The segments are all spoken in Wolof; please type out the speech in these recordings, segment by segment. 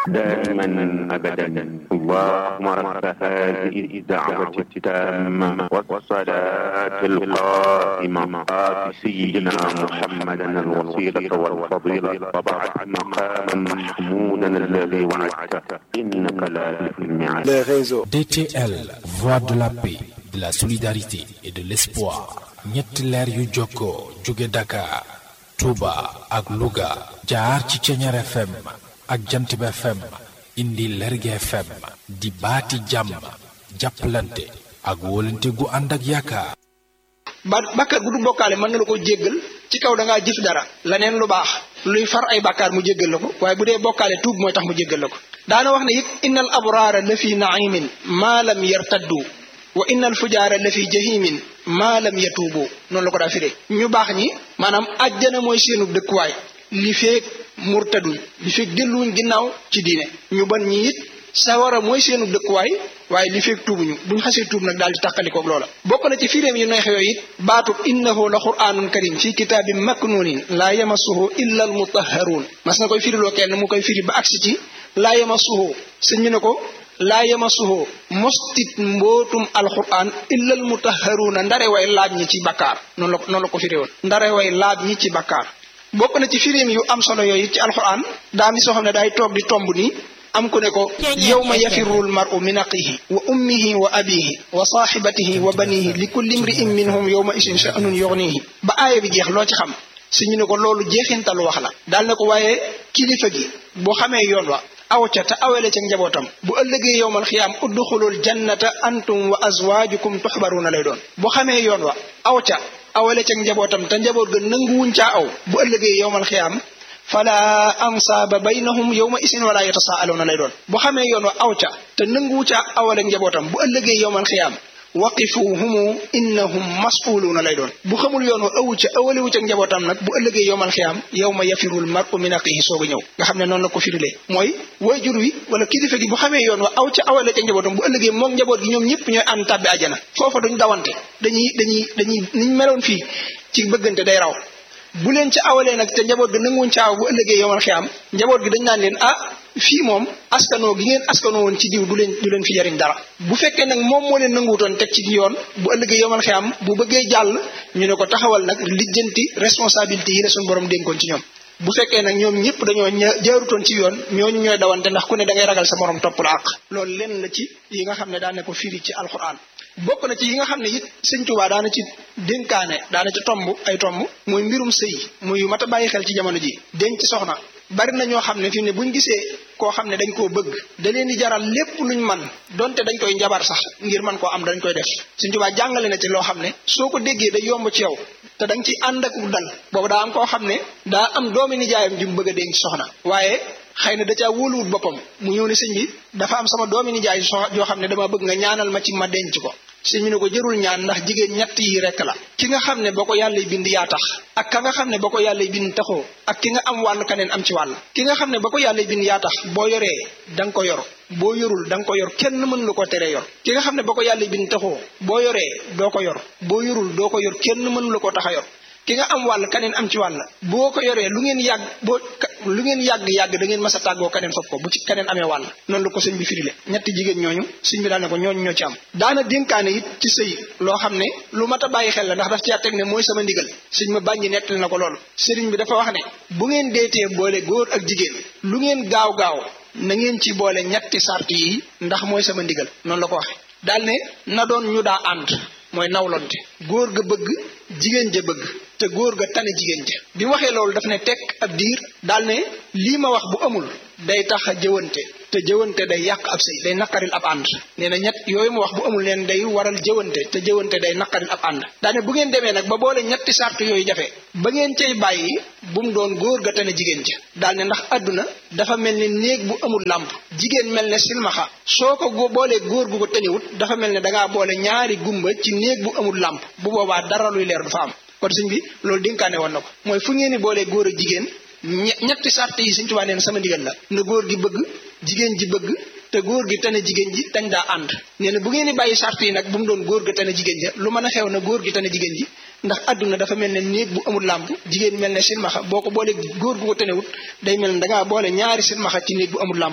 دائما أبدا اللهم رب هذه الدعوة التامة والصلاة القائمة آت سيدنا محمدا الوسيلة والفضيلة وبعد مقاما محمودا الذي وعدته إنك لا تخلف الميعاد les réseaux. DTL, voix de la paix, de la solidarité et de l'espoir. ñetti leer yu jokkoo jóge Dakar, Touba ak Louga jaar ci Ceñeer FM ak Jantib FM indi Lerge FM di baati jàmm jàppalante ak wóolante gu ànd ak yaakaar. ba bàkkaar bu du bokkaale mën na la ko jéggal ci kaw da ngaa jëf dara leneen lu baax luy far ay bàkkaar mu jéggal la ko waaye bu dee bokkaale tuub mooy tax mu jéggal la ko daana wax ne it innal abraara la fi naimin maa lam yartaddu wa innal fujaara la fi jahimin maa lam yatuubu noonu la ko daa firee ñu baax ñi maanaam àjjana mooy seenu dëkkuwaay li feeg murtaduñ li feeg delluwuñ ginnaaw ci diine ñu bon ñi it sawara mooy seenu dëkkuwaay waaye li feeg tuubuñu buñ xasee tuub nag daal di tàqalikoog loola bokk na ci firéem yu neex yooyu it baatub innahu la quraanun karim fi kitaabin maknuunin laa yamassuhu illa al mutahharuun mas na koy firiloo kenn mu koy firi ba agsi ci laa yamassuhu sëñ ñu ne ko laa yamassuhu mostit mbootum alquran illa al mutahharuuna ndare way laab ñi ci bakkaar noonu la noonu la ko firi woon ndare way laab ñi ci bakkaar bokk na ci firéem yu am solo yooyu ci alquran daa mi soo xam ne daay toog di tomb nii am ku ne ko yawma yafirru almaru min aqihi wa ummihi wa abihi wa saaxibatihi wa banihi li kulli imri'in minhum yawma isin sha'nun yughnihi ba aaya bi jeex loo ci xam su ñu ne ko loolu jeexintalu wax la daal ne ko waaye kilifa gi boo xamee yoon wa aw ca te awele ca njabootam bu ëllëgee yowmal xiyaam udxulul jannata antum wa azwaajukum tuxbaruuna lay doon bu xamee yoon wa aw ca awele ca njabootam te njaboot ga nanguwuñ caa aw bu ëllëgee yowmal xiyaam fala ansaaba baynahum yowma isin wala yatasaaluuna lay doon bu xamee yoon wa aw ca te nanguwu caa awale njabootam bu ëllëgee yowmal xiyaam waqifuhumu innahum mas'uluuna lay doon bu xamul yoon wa awu ca awaliwu ca njabootam nag bu ëllëgee yowmal xiyaam yawma yafirul mar'u min axihi soog a ñëw nga xam ne noonu la ko firilee mooy waajur wi wala kilifa gi bu xamee yoon wa aw ca awale ca njabootam bu ëllëgee moom njaboot gi ñoom ñëpp ñooy ànd tàbbi àjjana foofa duñ dawante dañuy dañuy dañuy niñ meloon fii ci bëggante day raw bu leen ca awalee nag te njaboot gi nanguwuñ ca aw bu ëllëgee yowmal xiyaam njaboot gi dañ naan leen ah fii moom askanoo gi ngeen askanoo woon ci diw du leen du leen fi jariñ dara bu fekkee nag moom moo leen nanguwutoon teg ci yoon bu ëllëgee yomal xiyam bu bëggee jàll ñu ne ko taxawal nag lijjanti responsabilité yi la suñu borom dénkoon ci ñoom bu fekkee nag ñoom ñëpp dañoo jaarutoon ci yoon ñooñu ñooy dawante ndax ku ne da ngay ragal sa morom topp la àq loolu lenn la ci yi nga xam ne daan ne ko firi ci alquran bokk na ci yi nga xam ne it sëñ Tuubaa daana ci dénkaane daana ci tomb ay tomb muy mbirum sëy muy mat a bàyyi xel ci jamono ji denc soxna bari na ñoo xam ne fi mu ne buñ gisee koo xam ne dañ koo bëgg da leen di jaral lépp luñ man donte dañ koy njabar sax ngir man koo am dañ koy def Sëñ Tuubaa jàngale na ci loo xam ne soo ko déggee day yomb ci yow te da nga ciy ànd ak dal boobu daa am koo xam ne daa am doomi nijaayam ji mu bëgg a denc soxna waaye xëy na da caa wóoluwut boppam mu ñëw ne sëñ bi dafa am sama doomi nijaay joo xam ne dama bëgg nga ñaanal ma ci ma denc ko sëñ bi ne ko jërul ñaan ndax jigéen ñett yi rekk la ki nga xam ne ba ko yàlla bind yaa tax ak ka nga xam ne ba ko yàlla bind taxoo ak ki nga am wàll kaneen am ci wàll ki nga xam ne ba ko yàlla bind yaa tax boo yoree da nga ko yor boo yorul da nga ko yor kenn mën la ko tere yor ki nga xam ne ba ko yàlla bind taxoo boo yoree doo ko yor boo yorul doo ko yor kenn mën la ko tax a yor ki nga am wàll kaneen am ci wàll boo ko yoree lu ngeen yàgg boo lu ngeen yàgg-yàgg da ngeen mas a tàggoo kaneen fopp ko bu ci kaneen amee wàll noonu la ko sëñ bi firile ñetti jigéen ñooñu sëñ bi daal ne ko ñooñu ñoo ci am daana dénkaane it ci sëy loo xam ne lu mat a bàyyi xel la ndax daf caa teg ne mooy sama ndigal sëñ ma bàññi nettali na ko loolu sëriñ bi dafa wax ne bu ngeen deetee boole góor ak jigéen lu ngeen gaaw-gaaw na ngeen ci boole ñetti sart yi ndax mooy sama ndigal noonu la ko waxe daal ne na doon ñu daa ànd mooy nawlonte góor ga bëgg jigéen ja bëgg te góor ga tane jigéen ja bi mu waxee loolu daf ne tekk ab diir daal ne lii ma wax bu amul day tax a jëwante te jëwante day yàq ab sëy day naqaril ab ànd nee na ñett yooyu mu wax bu amul neen day waral jëwante te jëwante day naqaril ab ànd daane bu ngeen demee nag ba boole ñetti sart yooyu jafe ba ngeen cay bàyyi bu mu doon góor ga tane jigéen ja daal ne ndax àdduna dafa mel ni néeg bu amul làmp jigéen mel ne silmaxa soo ko boolee góor gu ko tëniwut dafa mel ne dangaa boole ñaari gumba ci néeg bu amul làmp bu boobaa dara luy leer du fa am kon sëñ bi loolu dénkaane woon na ko mooy fu ngeen ni boolee góor ak jigéen ñetti sart yi sëñ Tuubaa neen sama ndigal la na góor gi bëgg jigéen ji bëgg te góor gi tane jigéen ji dañ daa ànd nee na bu ngeen di bàyyi sart yi nag bu mu doon góor ga tane jigéen ja lu mën a xew na góor gi tane jigéen ji ndax àdduna dafa mel ne néeg bu amul làmp jigéen mel ne silmaxa boo ko boolee góor gu ko tanewut day mel ne dangaa boole ñaari silmaxa ci néeg bu amul làmp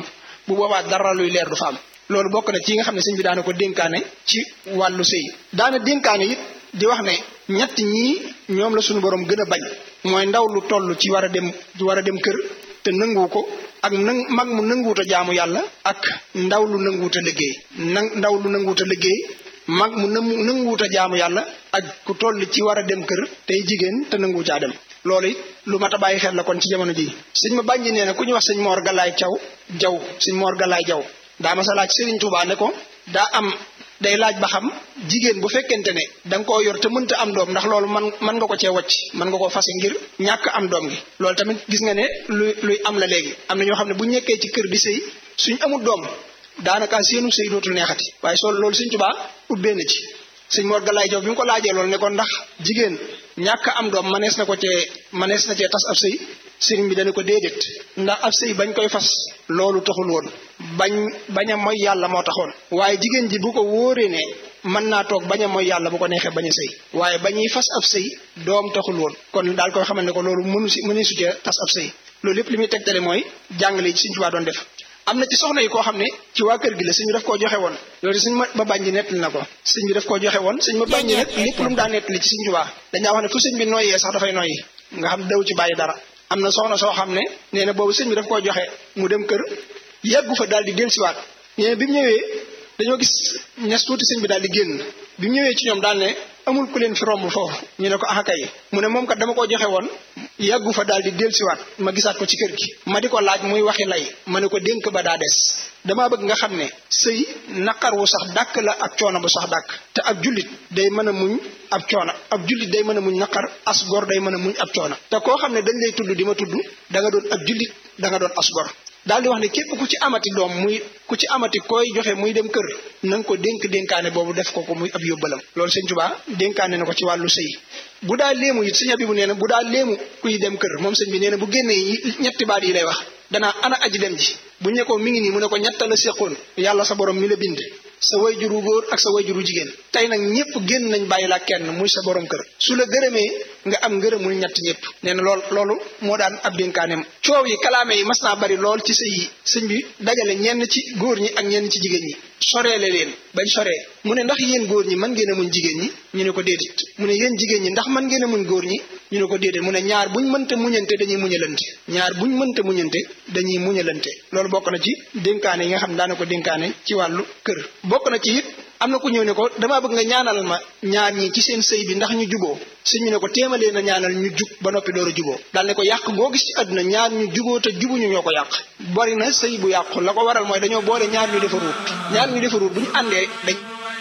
bu boobaa dara luy leer du fa am loolu bokk na ci nga xam ne sëñ bi daana ko dénkaane ci wàllu sëy daana dénkaane it di wax ne ñett ñii ñoom la suñu borom gën a bañ mooy ndaw lu toll ci war a dem war a dem kër te nangu ko ak nang mag mu nanguwut a jaamu yàlla ak ndaw lu nanguwut a liggéey nang ndaw lu nanguwut a liggéey mag mu nanguwut a jaamu yàlla ak ku toll ci war a dem kër tey jigéen te nanguwu caa dem loolu it lu mat a bàyyi xel la kon ci jamono ji sëñ ma bànji nee na ku ñu wax sëñ Mor Galaay Caw jaw sëñ Mor Galaay jaw daa ma sa laaj Sëriñ Tuubaa ne ko daa am day laaj ba xam jigéen bu fekkente ne da nga koo yor te mënta am doom ndax loolu man mën nga ko cee wacc mën nga koo fase ngir ñàkk am doom gi loolu tamit gis nga ne luy luy am la léegi am na ñoo xam ne bu ñekkee ci kër di sëy suñ amul doom daanaka seenu sëy dootul neexati waaye soo loolu Sëñ Tuubaa ubbee na ci sëñ Mor Galaay Jaw bi mu ko laajee loolu ne ko ndax jigéen ñàkk am doom manees na ko cee manees na cee tas ab sëy sëriñ bi dana ko déedéet ndax ab sëy bañ koy fas loolu taxul woon bañ bañ a mooy yàlla moo taxoon waaye jigéen ji bu ko wóoree ne mën naa toog bañ a mooy yàlla bu ko neexee bañ a sëy waaye bañuy fas ab sëy doom taxul woon kon daal koy xamal ne ko loolu mënu si mënu su cee tas ab sëy loolu lépp li muy tegtale mooy jàngale yi Sëñ Tuubaa doon def am na ci soxna yi koo xam ne ci waa kër gi la sëñ bi daf koo joxe woon loolu sëñ ma ba bànji nettali na ko sëñ bi daf koo joxe woon sëñ ma bànji nag lépp lu mu daa nettali ci Sëñ Tuubaa dañaa wax ne fu sëñ bi noyyee sax dafay noyyi nga xam daw ci bàyyi dara am na soxna soo xam ne nee na boobu sëñ bi daf koo joxe mu dem kër yàggu fa daal di dellusiwaat nee bi mu ñëwee dañoo gis ñes tuuti sëñ bi daal di génn bi mu ñëwee ci ñoom daal ne amul ku leen fi romb foofu ñu ne ko ah kay mu ne moom kat dama ko joxe woon yàggu fa daal di dellusiwaat ma gisaat ko ci kër gi ma di ko laaj muy waxi lay ma ne ko dénk ba daa des damaa bëgg nga xam ne sëy naqar wu sax dàkk la ak coono bu sax dàkk te ab jullit day mën a muñ ab coono ab jullit day mën a muñ naqar as gor day mën a muñ ab coono te koo xam ne dañ lay tudd di ma tudd da nga doon ab jullit da nga doon as gor daal di wax ne képp ku ci amati doom muy ku ci amati koy joxe muy dem kër na nga ko dénk dénkaane boobu def ko ko muy ab yóbbalam loolu sëñ Tuubaa dénkaane na ko ci wàllu sëy bu daa léemu it sëñ Abibu nee na bu daa léemu kuy dem kër moom sëñ bi nee na bu génnee ñetti baat yi lay wax danaa ana aji dem ji bu ñu ko mi ngi nii mu ne ko ñetta la séqoon yàlla sa borom mi la bind sa wayjuru góor ak sa wayjuru jigéen tey nag ñëpp génn nañ bàyyi la kenn muy sa borom kër su la gërëmee nga am ngërëmul ñett ñëpp nee na lool loolu moo daan ab dénkaaneem coow yi kalaame yi mas naa bari lool ci sëy yi sëñ bi dajale ñenn ci góor ñi ak ñenn ci jigéen ñi soreele leen bañ soree mu ne ndax yéen góor ñi mën ngeen a muñ jigéen ñi ñu ne ko déedéet mu ne yéen jigéen ñi ndax mën ngeen a muñ góor ñi ñu ne ko déedéet mu ne ñaar buñ mënta muñante dañuy muñalante ñaar buñ mënta muñante dañuy muñalante loolu bokk na ci dénkaane yi nga xam ne daana ko dénkaane ci wàllu kër bokk na ci it am na ku ñëw ne ko damaa bëgg nga ñaanal ma ñaar ñi ci seen sëy bi ndax ñu juboo sëñ bi ne ko téemalee na ñaanal ñu jub ba noppi door a juboo daal ne ko yàq goo gis ci àdduna ñaar ñu juboo te jubuñu ñoo ko yàq bari na sëy bu yàqu la ko waral mooy dañoo boole ñaar ñu defaruut ñaar ñu defaruut bu ñu àndee dañ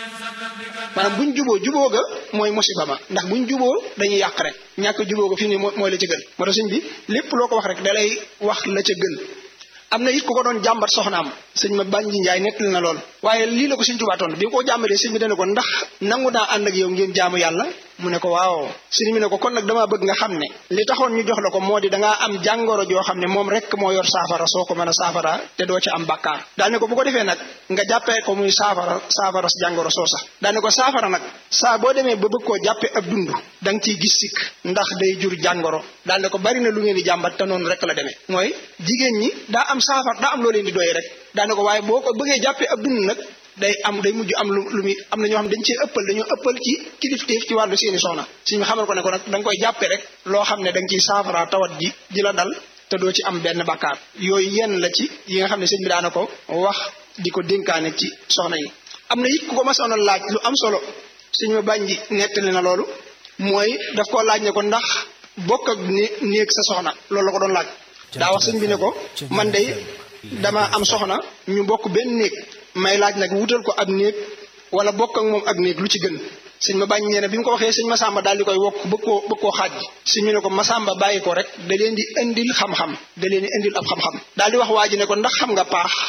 maanaam buñ juboo juboo ga mooy musiba ma ndax buñ juboo dañuy yàq rek ñàkk juboo ga fi ni mooy la ca gën moo tax sëñ bi lépp loo ko wax rek dalay wax la ca gën am na it ku ko doon jàmbat soxnaam sëñ ma bànji njaay nettali na lool waaye lii la ko sëñ Tuubaa tontu bi nga ko jàmbatee sëñ bi dana ko ndax nangu naa ànd ak yow ngeen jaamu yàlla mu ne ko waaw sëñ bi ne ko kon nag damaa bëgg nga xam ne li taxoon ñu jox la ko moo di dangaa am jàngoro joo xam ne moom rek moo yor saafara soo ko mën a saafara te doo ci am bàkkaar daal ne ko bu ko defee nag nga jàppee ko muy saafara saafara jàngoro soo sax daal ne ko saafara nag saa boo demee ba bëgg koo jàppee ab dund da nga ciy gis sikk ndax day jur jàngoro daal ne ko bari na lu ngeen di jàmbat te noonu rek la demee mooy jigéen ñi daa am saafara daa am loo leen di doy rek daal ne ko waaye boo ko bëggee jàppee ab dund nag day am day mujj am lu lu muy am na ñoo xam dañ cee ëppal dañoo ëppal ci kilifteef ci wàllu seeni soxna suñu xamal ko ne ko nag da nga koy jàppe rek loo xam ne da nga ciy saafara tawat ji ji la dal te doo ci am benn bakkaar yooyu yenn la ci yi nga xam ne sëñ bi daana ko wax di ko dénkaane ci soxna yi am na it ku ko masoon a laaj lu am solo suñu ma bànji nettali na loolu mooy daf koo laaj ne ko ndax bokk ak néeg sa soxna loolu la ko doon laaj daa wax sëñ bi ne ko man day dama am soxna ñu bokk benn néeg may laaj nag wutal ko ab néeg wala bokk ak moom ab néeg lu ci gën sëñ ma bàññ nee na bi mu ko waxee sëñ Masamba daal di koy wokk bëgg koo bëgg koo xaaj sëñ mi ne ko Masamba bàyyi ko rek da leen di indil xam-xam da leen di indil ab xam-xam daal di wax waa ji ne ko ndax xam nga paax